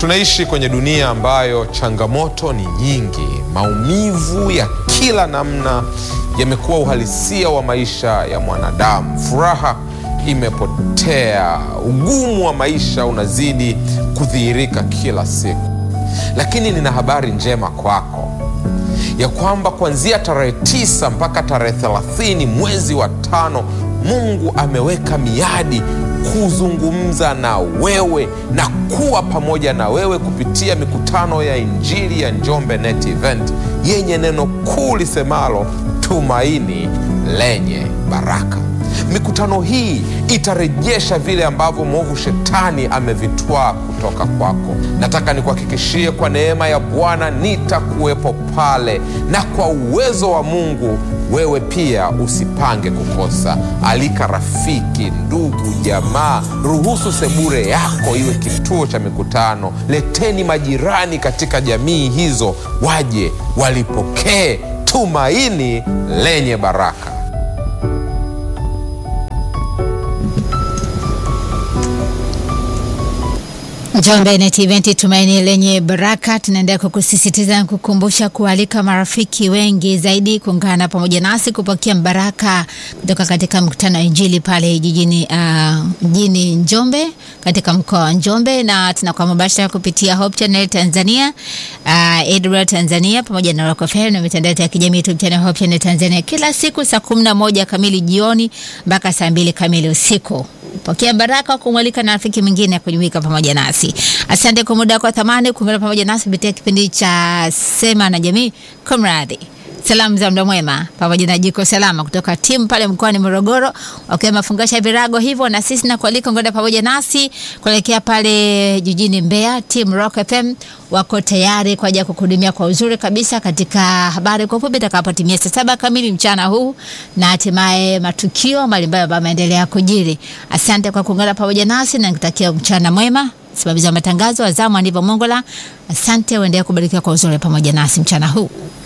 Tunaishi kwenye dunia ambayo changamoto ni nyingi. Maumivu ya kila namna yamekuwa uhalisia wa maisha ya mwanadamu. Furaha imepotea, ugumu wa maisha unazidi kudhihirika kila siku. Lakini nina habari njema kwako ya kwamba kuanzia tarehe tisa mpaka tarehe thelathini mwezi wa tano Mungu ameweka miadi kuzungumza na wewe na kuwa pamoja na wewe kupitia mikutano ya Injili ya Njombe Net Event yenye neno kuu lisemalo tumaini lenye baraka. Mikutano hii itarejesha vile ambavyo mwovu shetani amevitwaa kutoka kwako. Nataka nikuhakikishie kwa neema ya Bwana nitakuwepo pale, na kwa uwezo wa Mungu wewe pia usipange kukosa. Alika rafiki, ndugu, jamaa, ruhusu sebure yako iwe kituo cha mikutano. Leteni majirani katika jamii hizo, waje walipokee tumaini lenye baraka. Njombe Net Event tumaini lenye baraka, tunaendelea kukusisitiza na kukumbusha kualika marafiki wengi zaidi kuungana pamoja nasi kupokea baraka kutoka katika mkutano wa Injili pale jijini uh, mjini Njombe katika mkoa wa Njombe, na tunakuwa mubashara kupitia Hope Channel Tanzania, uh, AWR Tanzania pamoja na Rock FM na mitandao ya kijamii YouTube channel Hope Channel Tanzania kila siku saa kumi na moja kamili jioni mpaka saa mbili kamili usiku. Pokea baraka kumwalika na rafiki mwingine kujumuika pamoja nasi. Asante kwa muda wako thamani kuungana pamoja nasi kupitia kipindi cha Sema na Jamii. Kumradhi, salamu za muda mwema pamoja na jiko salama kutoka timu pale mkoani Morogoro, wakiwa mafungasha virago hivyo, na sisi na kualika ngoda pamoja nasi kuelekea pale jijini Mbeya. Timu Rock FM wako tayari kwa ajili ya kukuhudumia kwa uzuri kabisa katika habari kwa ufupi itakapotimia saa saba kamili mchana huu na hatimaye matukio mbalimbali ambayo yameendelea kujiri. Asante kwa kuungana pamoja nasi na nikutakia mchana mwema. Msimamizi wa matangazo Azamu Aniva Mongola, asante, uendelee kubarikiwa kwa uzuri pamoja nasi mchana huu.